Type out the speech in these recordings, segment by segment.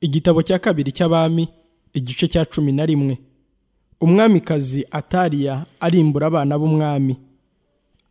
igitabo cya kabiri cy'abami igice cya cumi na rimwe umwamikazi atariya arimbura abana b'umwami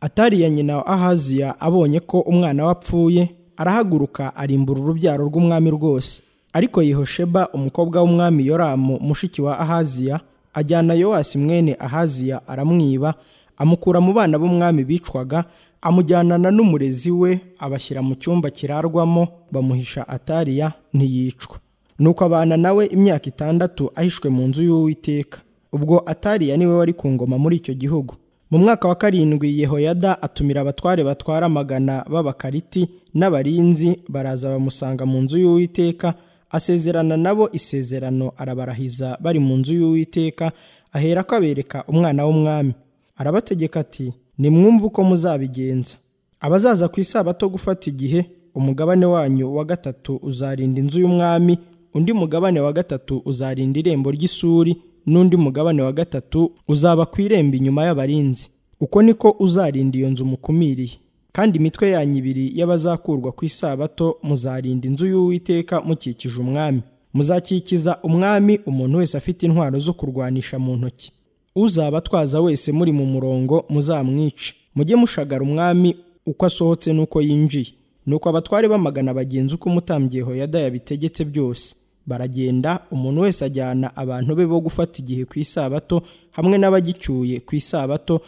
atariya nyina wa ahaziya abonye ko umwana we apfuye arahaguruka arimbura urubyaro rw'umwami rwose ariko Yehosheba umukobwa w'umwami yoramu mushiki wa ahaziya ajyana yowasi mwene ahaziya aramwiba amukura mu bana b'umwami bicwaga amujyanana n'umurezi we abashyira mu cyumba kirarwamo bamuhisha atariya ntiyicwa nuko abana nawe imyaka itandatu ahishwe mu nzu y'uwiteka ubwo atariya niwe wari ku ngoma muri icyo gihugu mu mwaka wa karindwi yehoyada atumira abatware batwara amagana b'abakariti n'abarinzi baraza bamusanga mu nzu y'uwiteka asezerana nabo isezerano arabarahiza bari mu nzu y'uwiteka ahera ko abereka umwana w'umwami arabategeka ati nimwumve uko muzabigenza abazaza ku isabato gufata igihe umugabane wanyu wa gatatu uzarinda inzu y'umwami undi mugabane wa gatatu uzarinda irembo ry'isuri n'undi mugabane wa gatatu uzaba ku irembo inyuma y'abarinzi uko niko uzarinda iyo nzu mukumiriye kandi imitwe yanyu ibiri y'abazakurwa ku isabato muzarinda inzu y'uwiteka mukikije umwami muzakikiza umwami umuntu wese afite intwaro zo kurwanisha mu ntoki uzaba atwaza wese muri mu murongo muzamwice mujye mushagara umwami uko asohotse n'uko yinjiye nuko abatware bamagana bagenzi uko umutambyi Yehoyada yabitegetse byose baragenda umuntu wese ajyana abantu be bo gufata igihe ku isabato hamwe n'abagicyuye ku isabato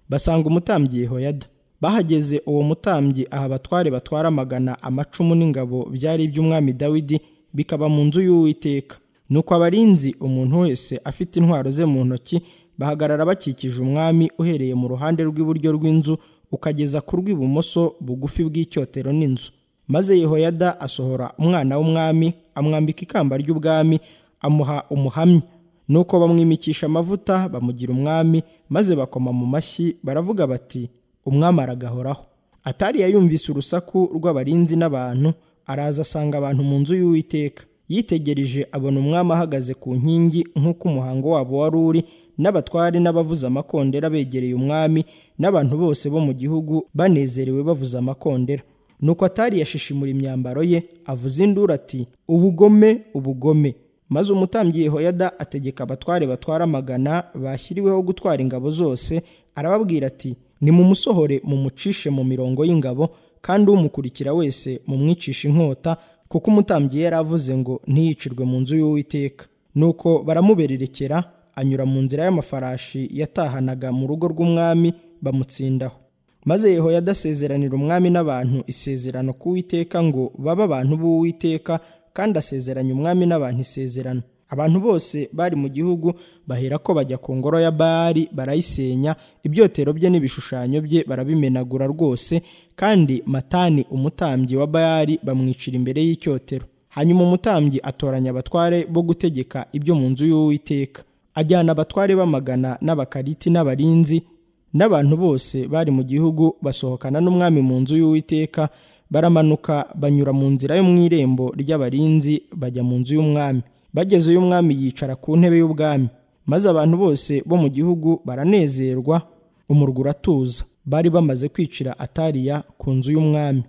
basanga umutambyi Yehoyada bahageze uwo mutambyi aha abatware batwara amagana amacumu n'ingabo byari iby'umwami Dawidi bikaba mu nzu y'Uwiteka nuko abarinzi umuntu wese afite intwaro ze mu ntoki bahagarara bakikije umwami uhereye mu ruhande rw'iburyo rw'inzu ukageza ku rw'ibumoso bugufi bw'icyotero n'inzu maze yehoyada asohora umwana w'umwami amwambika ikamba ry'ubwami amuha umuhamya nuko bamwimikisha amavuta bamugira umwami maze bakoma mu mashyi baravuga bati umwami aragahoraho atariya yumvise urusaku rw'abarinzi n'abantu araza asanga abantu mu nzu y'uwiteka yitegereje abona umwami ahagaze ku nkingi nk'uko umuhango wabo wari uri n'abatware n'abavuza amakondera begereye umwami n'abantu bose bo mu gihugu banezerewe bavuza amakondera nuko atari yashishimura imyambaro ye avuza induru ati ubugome ubugome maze umutambyi Yehoyada ategeka abatware batwara amagana bashyiriweho gutwara ingabo zose arababwira ati nimumusohore mumucishe mu mirongo y'ingabo kandi umukurikira wese mumwicishe inkota kuko umutambyi yari avuze ngo ntiyicirwe mu nzu y'uwiteka nuko baramubererekera anyura mu nzira y'amafarashi yatahanaga mu rugo rw'umwami bamutsindaho maze Yehoyada asezeranira umwami n'abantu isezerano ku witeka ngo babe abantu b'uwiteka kandi asezeranya umwami n'abantu isezerano abantu bose bari mu gihugu bahera ko bajya ku ngoro ya Bali barayisenya ibyotero bye n'ibishushanyo bye barabimenagura rwose kandi matani umutambyi wa Bali bamwicira imbere y'icyotero hanyuma umutambyi atoranya abatware bo gutegeka ibyo mu nzu y'uwiteka ajyana abatware b'amagana n'abakariti n'abarinzi n'abantu bose bari mu gihugu basohokana n'umwami mu nzu y'uwiteka baramanuka banyura mu nzira yo mu irembo ry'abarinzi bajya mu nzu y'umwami bagezeyo umwami yicara ku ntebe y'ubwami maze abantu bose bo mu gihugu baranezerwa umurwa uratuza bari bamaze kwicira atariya ku nzu y'umwami